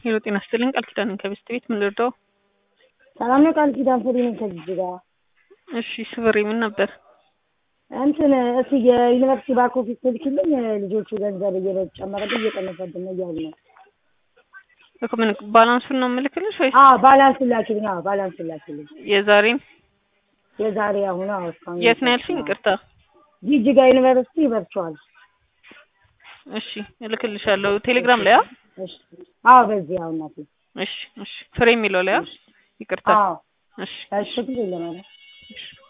ሄሎ ጤና ይስጥልኝ ቃል ኪዳን ነኝ ከቤስት ቤት ምን ልርዳው? ሰላም ነው። ቃል ኪዳን ፍሪ ነኝ ከዚህ ጋር እሺ ስብሬ ምን ነበር? እንትን እስኪ የዩኒቨርሲቲ ባክ ኦፊስ ትልክልኝ ልጆቹ ገንዘብ እየጨመረብኝ እየቀነሰብን ነው እያሉ ነው። እኮ ምን ባላንሱን ነው የምልክልሽ ወይስ አዎ ባላንስ ላኪልኝ። አዎ ባላንስ ላኪልኝ። የዛሬን የዛሬ አሁን አዎ እስካሁን የት ነው ያልሽኝ? ይቅርታ ጂጂጋ ዩኒቨርሲቲ ቨርቹዋል። እሺ እልክልሻለሁ ቴሌግራም ላይ አ እሺ አዎ በዚህ አሁን ናት። እሺ እሺ ፍሬ የሚለው ላይ አ ይቅርታ አዎ እሺ እሺ ጊዜ ለማለት እሺ